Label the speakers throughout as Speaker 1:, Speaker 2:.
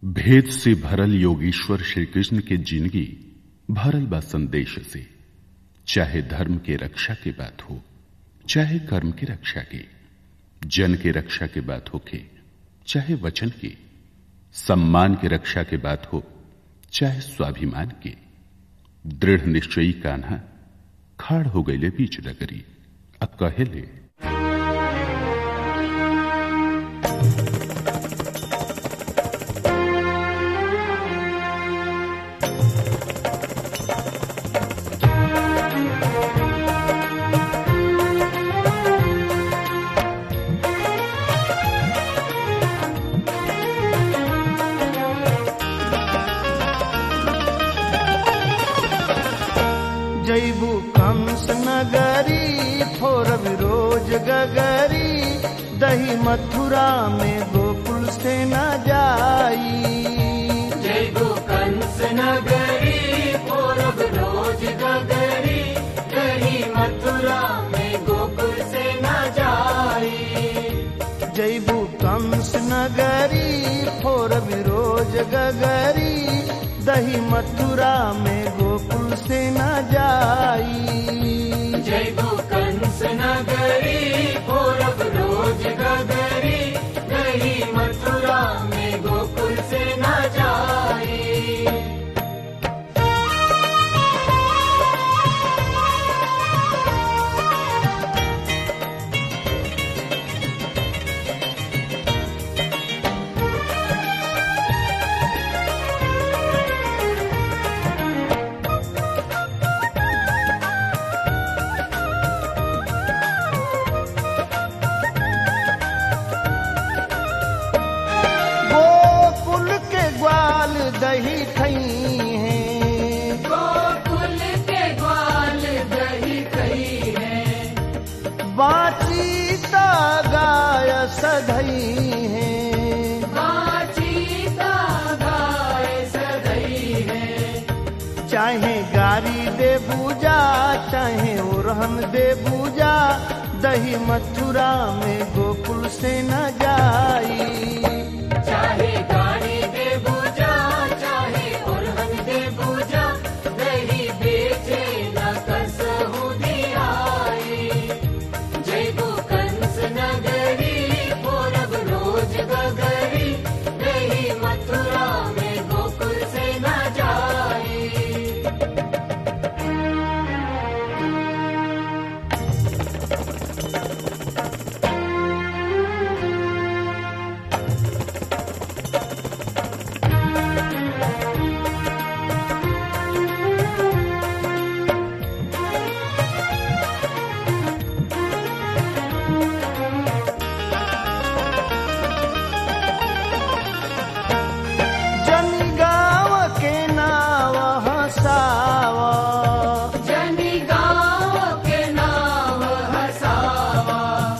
Speaker 1: भेद से भरल योगीश्वर श्री कृष्ण के जिंदगी भरल बा संदेश से चाहे धर्म के रक्षा के बात हो चाहे कर्म की रक्षा की जन के रक्षा की बात हो के चाहे वचन की सम्मान की रक्षा की बात हो चाहे स्वाभिमान की दृढ़ निश्चयी कान्हा खाड़ हो गईले बीच डगरी अब कहेले
Speaker 2: जैबू कंस नगरी फोरब रोज गगरी दही मथुरा में गोकुल से न जाई
Speaker 3: जयगो कंस नगरी पूरब रोज गगरी गही मथुरा में गोकुल से न जाई
Speaker 2: जैबू कंस नगरी फोरब रोज गगरी दही मथुरा में गोकुल से न जाई
Speaker 3: जयगो कंस नगरी पूरब रोज गगरी गही मथुरा में गोकुल से न जाई
Speaker 2: गोकुल के ग्वाल दही खई हैं
Speaker 3: गोकुल के ग्वाल दही कही है
Speaker 2: बाची ता गाय सधई है
Speaker 3: बाची का गाय सदई है
Speaker 2: चाहे गारी दे पूजा चाहे उरहन दे पूजा दही मथुरा में गोकुल से न जाई
Speaker 3: चाहे गाड़ी दे पूजा चाहे उर्हन दे पूजा दही बेचे न कसहु दियाई जय गो कंस नगरी पूरब रोज गगरी दही मथुरा में गोकुल से न जाई
Speaker 2: जन गाँव के नाव हसावा
Speaker 3: जनी गाँव के नाम हसावा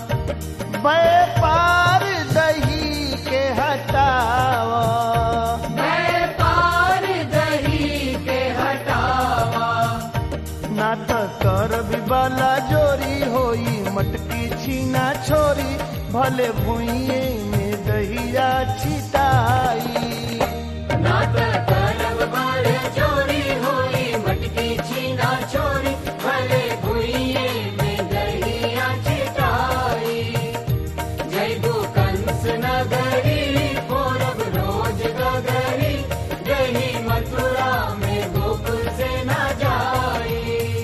Speaker 2: व्यापार दही के हटावा
Speaker 3: व्यापार दही के हटावा
Speaker 2: ना त कर बिबाला जोरी होई मटकी छीना छोरी भले भुइये में दहिया छिटाई
Speaker 3: नात करब बार चोरी होई मटकी छीना चोरी भले भुइये में दहिया छिटाई जय गो कंस नगरी पूरब रोज गगरी दही मथुरा में गोकुल से न जाई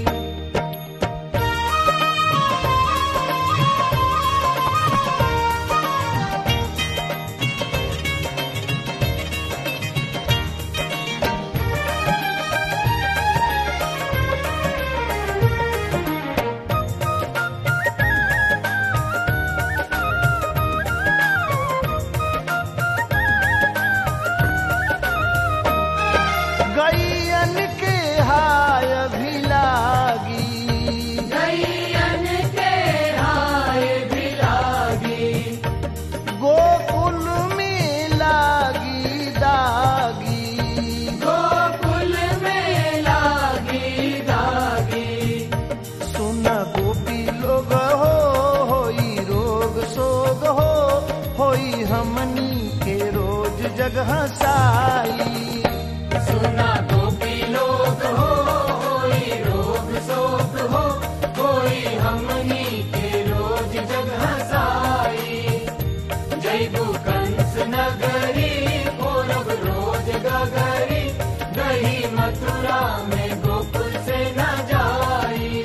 Speaker 2: गैयन के हाय भी लागी
Speaker 3: गैयन के हाय भी लागी
Speaker 2: गोकुल में लागी दागी
Speaker 3: गोकुल में लागी दागी
Speaker 2: सुन गोपी लोग हो होई रोग सोग हो होई हमनी के रोज जगह साई
Speaker 3: सुना गोपी लोग हो कोई रोग शोक हो कोई हमनी के रोज जग हसाई जैबू कंस नगरी पूरब रोज गगरी दही मथुरा में गोकुल से न जाई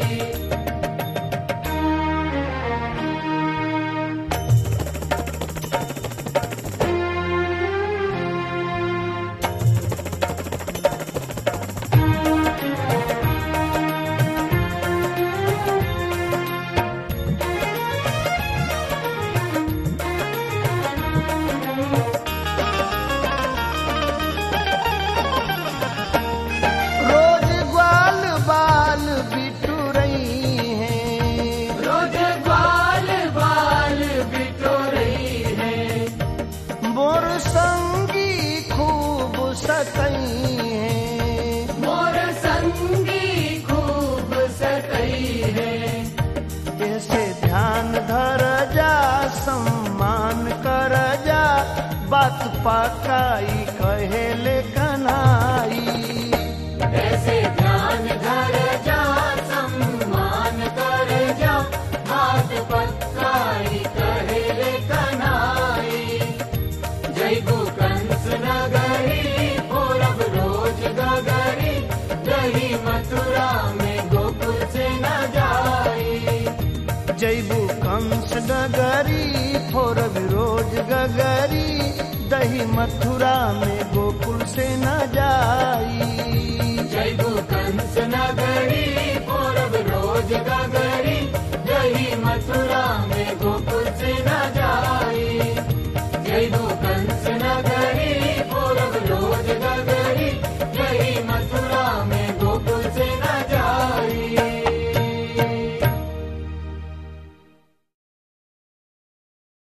Speaker 2: रोज ग्वाल बाल बिटू रही हैं
Speaker 3: रोज बाल बाल बिटो रही है
Speaker 2: मोर संगी खूब सतई हैं
Speaker 3: मोर संगी खूब सतई है
Speaker 2: ऐसे ध्यान धर जा सम्मान कर जा बात पकाई कहेले कनाई
Speaker 3: ऐसे ध्यान धर जा सम्मान कर जा बात पक्काई कहे रे कनाई जय गो कंस नगरी पूरब रोज गगरी दही मथुरा में गोकुल से न जाई
Speaker 2: जैबू कंस नगरी फोर विरोज गगरी दही मथुरा में गोकुल से न जाई
Speaker 3: जय गो कंस नगरी पूरब रोज गगरी दही मथुरा